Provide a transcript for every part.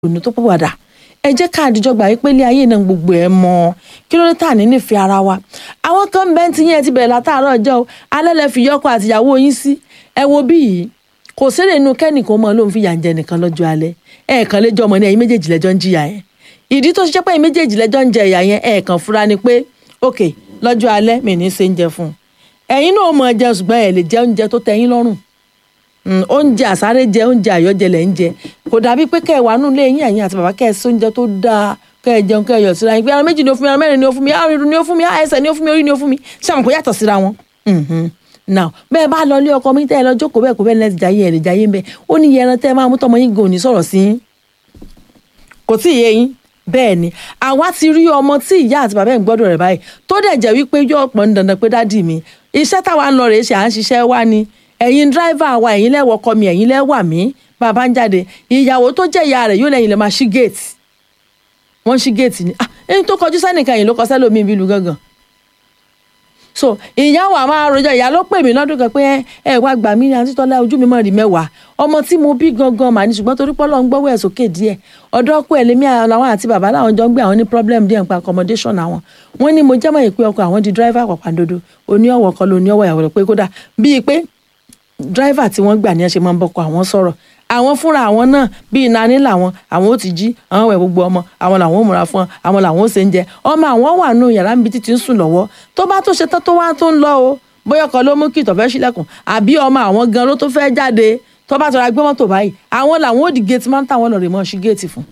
òní tó pọ̀ padà ẹ jẹ́ ká àdìjọ gbà wípé ilé ayé náà gbogbo ẹ̀ mọ́ kí ló dé tà ní nífẹ̀ẹ́ ara wa àwọn kan bẹ́ẹ̀ ti yẹn ti bẹ̀rẹ̀ látàárọ̀ ọjọ́ o alẹ́ lẹ fi yọkọ àtìyàwó yín sí ẹ wo bí yìí kò sérè inú kẹ́nìkan mọ́ ló ń fi yà ń jẹ nìkan lọ́jọ́ alẹ́ ẹ̀ẹ̀kan lẹ́jọ́ ọmọ ní ẹ̀yin méjèèjì lẹ́jọ́ ń jìyà yẹn ìdí tó ṣiṣẹ́ pé ẹ̀yin méjèèjì lẹ́jọ́ ń jẹ ìyà yẹn ẹ̀ẹ̀kan fura ni pé ok lọ́jọ́ alẹ́ mi ní í ṣe ń jẹ fún un ẹ̀yin náà mọ̀ jẹ ṣùgbọ́n ẹ̀ lè jẹ oúnjẹ tó tẹ́ yín lọ́rùn oúnjẹ àsáré jẹ oúnjẹ àyọjẹ lẹ ń jẹ kò dàbí pé kẹ wà nulẹ yín ẹ̀yin àti bàbá kẹ ẹ sóúnjẹ tó dáa kẹ ẹ jẹun kẹ ẹ yọ síra yín pé ara méjì ni ó fún mi ara mẹ́rin ni ó fún mi ara irun ni ó fún mi ara ẹsẹ̀ ni ó fún mi orí ni ó fún mi ṣàmùkú yàtọ̀ síra wọn. now bẹ́ẹ̀ bá lọ ilé ọkọ mi tẹ́ ẹ lọ jókòó bẹ́ẹ̀ kó bẹ́ẹ̀ lẹ́sìn jayé ẹ̀ lè jayé ń bẹ́ẹ̀ ó ní yẹran tẹ́ ẹ máa mú tọmọ yín gan òní sọ̀rọ̀ sí yín kò tí ì yé yín bẹ́ẹ̀ ni àwa ti rí ọmọ tí ìyá àti bàbá ẹ̀ ń gbọ́dọ̀ rẹ̀ báyìí tó dẹ̀ jẹ́ wípé yóò pọn dandan pé dádì mi iṣẹ́ táwa ń lọ rèé ṣe à ń ṣiṣẹ́ wá ni ẹ̀yin dráìvà wa ẹ̀yin lẹ́wọ̀ kọ́ mi ẹ̀yin lẹ́wà mí bàbá ń jáde ìyàwó tó jẹ́ ìyá rẹ̀ yóò lẹ́yìn lè máa ṣí géètì wọ́n ṣí géètì ni ẹni tó kọjú sẹ́nìkan yìí ló kọ sẹ́lómi ibi ìlú gangan so ìyàwó àmọ́ àròjọ ìyá ló pè mí lọ́dún kan pé ẹ wá gbà mí ní àti tọ́lá ojú mi mọ̀ rí mẹ́wàá ọmọ tí mo bí gangan mà ní ṣùgbọ́n torí pọ́lọ́ ń gbọ́wọ́ ẹ̀ sókè díẹ̀ ọ̀dọ́ ọkọ ẹ̀ lémi àwọn àti bàbá làwọn jọ ń gbé àwọn ní problem díẹ̀ nípa accommodation àwọn wọ́n ní mo jẹ́mọ̀ ìpè ọkọ àwọn di driver pàpàǹdodo oní ọ̀wọ̀ kan ló ní ọwọ́ ìyàwó rẹ̀ pé kódà bíi pé driver tí wọ́n gbà ní ẹ ṣe máa ń bọ́kọ àwọn sọ̀rọ̀ àwọn fúnra àwọn náà bíi nani làwọn àwọn ó ti jí àwọn wẹ̀ gbogbo ọmọ àwọn làwọn ó múra fún àwọn làwọn ó ṣe ń jẹ ọmọ àwọn wà nù yàrá níbi títí ń sùn lọ́wọ́ tó bá tó ṣe tán tó wá tó ń lọ o bóyá ọkọ ló mú kí ìtọ̀fẹ́ sílẹ̀kùn àbí ọmọ àwọn gan ló tó fẹ́ jáde tó bá tọra gbé mọ́tò báyìí àwọn làwọn ó di géètì máa ń tàwọn lọ rè mọ́ sí géètì fún.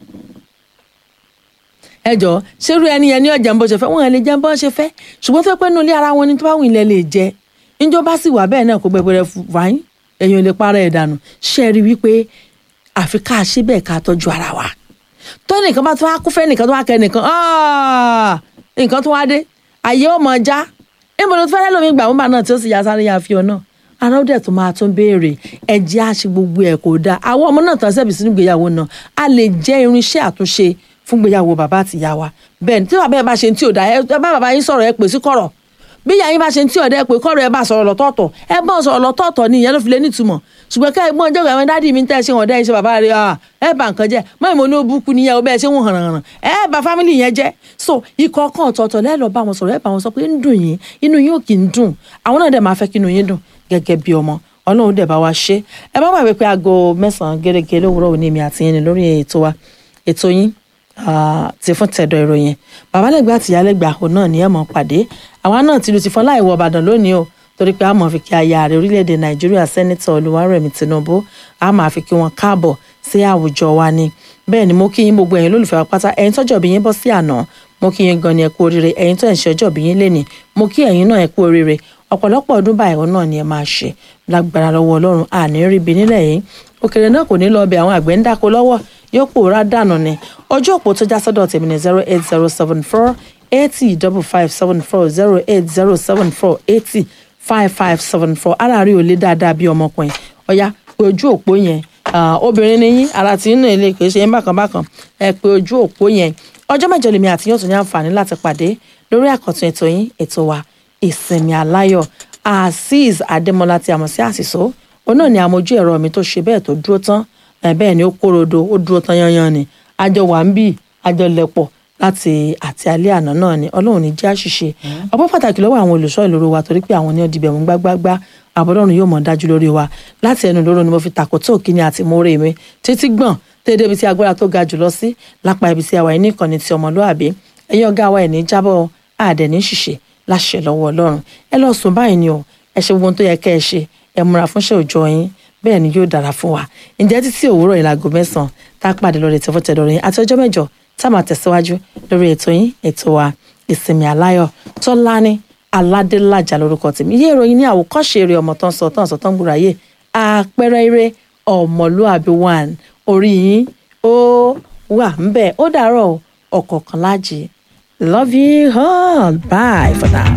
ẹ jọ ṣerú ẹni yẹn ní ọjà ń bó ṣe fẹ́ wọn lè jẹ bó ṣe fẹ́ ṣùgbọ́n tó pẹ́ nù ilé ara wọn ni tó bá wù ilẹ̀ lè jẹ níjọ́ bá sì wà bẹ́ẹ̀ náà kó gbẹgbẹrẹ fàáyín èèyàn lè para ẹ̀ dànù ṣe rí wípé àfi ká ṣe bẹ́ẹ̀ ká tọ́jú ara wa tó nìkan bá tó wá kú fẹ́ nìkan tó wá kẹ́ nìkan nǹkan tó wá dé àyè ó mọ já níbo ló fẹ́rẹ́ lómi gbà wọ́n bá náà tí ó sì yá sáré yá fi ọ náà ara ó dẹ̀ tó máa tún béèrè ẹ̀jẹ̀ á ṣe gbogbo ẹ̀ kò dáa àwọn ọmọ náà tán sẹ́bi sínú ìgbéyàwó náà a lè jẹ́ irinṣẹ́ àtúnṣe fún ìgbéyàwó bàbá àti ìyá wa bẹ́ẹ̀ ni tí bàbá ẹ bá ṣe tí ò dáa ẹ bá bàbá yín sọ̀rọ̀ ẹ pè sí kọ̀rọ̀ bí ìyá yín bá ṣe tí ọ̀dẹ́ pé kọ́rọ̀ ẹ bá sọ̀rọ̀ lọ́tọ̀ọ̀tọ̀ ẹ bá sọ̀rọ̀ lọ́tọ̀ọ̀tọ̀ ni ìyẹn ló fi lé nítumọ̀ ṣùgbọ́n ká ẹgbọ́n ọjọ́ ìgbà dádì mi ń tẹ́ ṣe wọ̀n dẹ́ ṣe bàbá rẹ̀ ẹ bá nǹkan jẹ́ mọ́ ìmọ̀ ní ó búkú níyẹn ó bẹ́ẹ̀ ṣe wọ́n hàn hàn ẹ bá fámìlì yẹn jẹ́ so ikọ̀ kan ọ̀tọ̀ọ̀tọ̀ lẹ́ẹ̀ lọ bá wọn sọ̀rọ̀ ẹ bá wọn sọ pé ń dùn yín inú yín ò kì í dùn àwọn náà dẹ̀ máa fẹ́ kí inú yín dùn gẹ́gẹ́ bí ọmọ ọlọ́run dẹ̀ bá wa ṣe ẹ má gbàgbé pé aago mẹ́sàn-án gẹ́gẹ́ lówùrọ̀ òní mi àti yín ni lórí ètò wa ètò yín ti fún tẹ̀dọ̀ ìròyìn babalẹ́gbẹ́ àti ìyálẹ́gbẹ́ àhò náà ni ẹ̀ mọ̀ pàdé àwa náà ti lu ti fọ́n láì wọ Ìbàdàn lónìí o torí pé a máa fi kí aya ààrẹ orílẹ̀-èdè Nàìjíríà sẹ́nitọ̀ Olúwarẹ̀mí Tinubu a máa fi kí wọn káàbọ̀ sí àwùjọ wa ni bẹ́ẹ̀ ni mo kí yín gbogbo ẹ̀yin lólùfẹ́ wa pátá ẹ̀yin tọ́jọ́ bí yín bọ́ sí àná mo kí yín gan ni ẹ kú oríire ẹ̀yin tó ẹ̀ ń ṣe ọjọ́ bí yín lénìí mo kí ẹ̀yin náà ẹ kú oríire ọ̀pọ̀lọpọ̀ ọdún báyìí náà ni ẹ máa ṣe lágbára lọ́wọ́ Ọlọ́run àní ríbi nílẹ̀ yìí òkèrè náà kò ní lọ bẹ àwọn àgbẹ̀ ń dáko lọ́wọ́ yóò pòórá dànù ni ojú òpó tó já sọ́dọ̀ tèmi ní zero eight zero seven four eighty double five seven four zero eight zero seven four eighty five five seven four aláàárín ò lè dáadáa bí ọmọkùnrin ọ̀yá pé ojú òpó yẹn obìnrin ni yín ara tí ń nà ilé kì í ṣe yín bákan bákan ẹ pé ojú òpó yẹn ọjọ́ mẹ́jọ lèmi àti yóò tún ní àǹfààní láti pàdé lórí àkọ́tún ètò yín ètò wa ìsinmi aláyọ̀ azeez adémọlá tí a mọ̀ sí àṣìṣó òun náà ni àmójú ẹ̀rọ mi tó ṣe bẹ́ẹ̀ tó dúró tán bẹ́ẹ̀ ni ó kórodo ó dúró tán yanyan ni àjọ wà ń bì àjọ lẹ̀pọ̀ láti àti alẹ́ àná náà ni ọlọ́run ní jẹ́ àṣìṣe ọpọ́ pàtàkì lọ́wọ́ àwọn olùṣọ́ ìloro wa torí pé àwọn ní ọdìbẹ̀ mú gbágbágbá àbọ̀dọ́run yóò mọ̀ dájú lórí wa láti ẹnu lóró ni mo fi tàkó tó kíni àti mórí mi títí gbọ̀n tẹ́lẹ̀ ibi tí agbára tó ga jùlọ sí lápá ibi tí àwa yìí ní ìkànnì ti ọmọlúàbí ẹ̀yin ọ̀gá wa ẹ̀ ní jábọ̀ àdẹ̀ ní ṣìṣe láṣẹ lọ́wọ́ ọlọ́run ẹ lọ sùn báyìí ni o ẹ ṣe gbogbo ohun tó yẹ kẹ́ ẹ ṣe ẹ múra fúnṣẹ́ òòjọ́ yín bẹ́ẹ̀ ni yóò dára fún wa ǹjẹ́ títí òwúrọ̀ ìlàgò mẹ́sàn-án tá a pàdé lórí ètò fọ́tẹ̀dọ̀ yín àti ọjọ́ mẹ́jọ tá a máa tẹ̀síwájú lórí ètò yín ètò wa ìsinmi aláyọ̀ tọ́lání aládélájà lórúkọ tèmi yé ìròyìn ní àwòkọ́ṣe eré ọmọ tó ń sọ tó ń sọ tó ń gbúra yé àpẹẹrẹ eré ọmọlúàbí one orí yín ó wà ń bẹ̀ ó dàárọ̀ ọ̀kọ̀ọ̀kan lájì love you all bye for now.